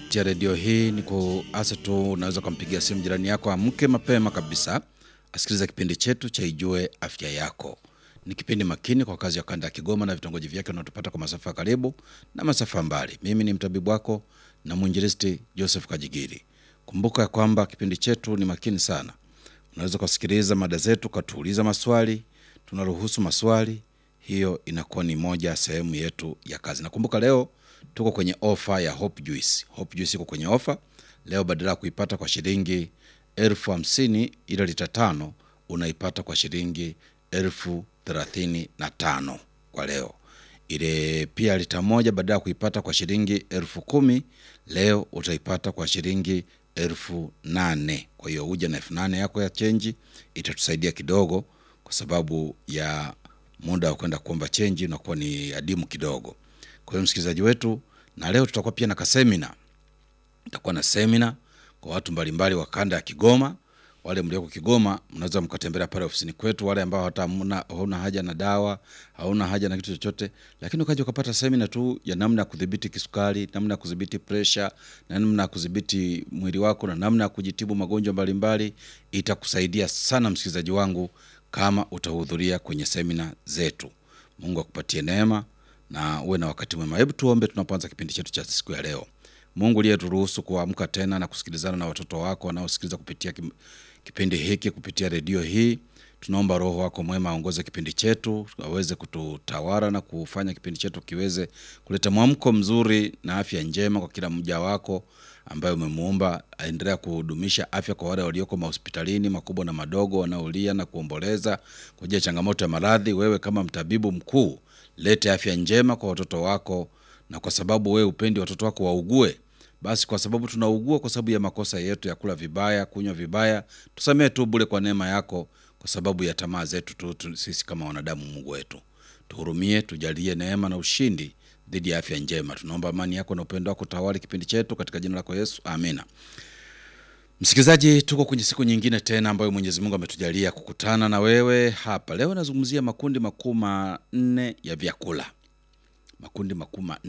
kupitia redio hii ni kuasa tu, unaweza ukampigia simu jirani yako amke mapema kabisa asikiliza kipindi chetu cha Ijue Afya Yako. Ni kipindi makini kwa kazi ya kanda ya Kigoma na vitongoji vyake unaotupata kwa masafa ya karibu na masafa mbali. Mimi ni mtabibu wako na mwinjilisti Joseph Kajigiri. Kumbuka ya kwamba kipindi chetu ni makini sana. Unaweza kusikiliza mada zetu, ukatuuliza maswali, tunaruhusu maswali. Hiyo inakuwa ni moja ya sehemu yetu ya kazi. Nakumbuka leo tuko kwenye ofa ya Hope Juice. Hope Juice iko kwenye ofa leo, badala ya kuipata kwa shilingi elfu hamsini ile lita tano unaipata kwa shilingi elfu thelathini na tano kwa leo. Ile pia lita moja badala ya kuipata kwa shilingi elfu kumi leo utaipata kwa shilingi elfu nane Kwa hiyo uja na elfu nane yako ya chenji, itatusaidia kidogo, kwa sababu ya muda wa kwenda kuomba chenji unakuwa ni adimu kidogo. Kwa hiyo msikilizaji wetu, na leo tutakuwa pia na kasemina tutakuwa na semina kwa watu mbalimbali wa kanda ya Kigoma. Wale mlioko Kigoma mnaweza mkatembelea pale ofisini kwetu. Wale ambao hata hamna- hauna haja na dawa, hauna haja na kitu chochote, lakini ukaja ukapata semina tu ya namna ya kudhibiti kisukari, namna ya kudhibiti presha, na namna ya kudhibiti mwili wako na namna ya kujitibu magonjwa mbalimbali, itakusaidia sana msikilizaji wangu kama utahudhuria kwenye semina zetu. Mungu akupatie neema na uwe na wakati mwema. Hebu tuombe tunapoanza kipindi chetu cha siku ya leo. Mungu uliyeturuhusu kuamka tena na kusikilizana na watoto wako wanaosikiliza kupitia kim- kipindi hiki kupitia redio hii, tunaomba Roho wako mwema aongoze kipindi chetu, aweze kututawala na kufanya kipindi chetu kiweze kuleta mwamko mzuri na afya njema kwa kila mja wako ambaye umemuumba. Aendelea kudumisha afya kwa wale walioko mahospitalini makubwa na madogo, wanaolia na kuomboleza kwa ajili ya changamoto ya maradhi. Wewe kama mtabibu mkuu, lete afya njema kwa watoto wako, na kwa sababu wewe upendi watoto wako waugue, basi kwa sababu tunaugua kwa sababu ya makosa yetu ya kula vibaya, kunywa vibaya, tusamee tu bure kwa neema yako, kwa sababu ya tamaa zetu tu, tu sisi kama wanadamu. Mungu wetu, tuhurumie, tujalie neema na ushindi dhidi ya afya njema. Tunaomba amani yako na upendo wako tawali kipindi chetu katika jina lako Yesu, amina. Msikilizaji, tuko kwenye siku nyingine tena ambayo Mwenyezi Mungu ametujalia kukutana na wewe hapa leo. Nazungumzia makundi makuu manne ya vyakula, makundi makuu manne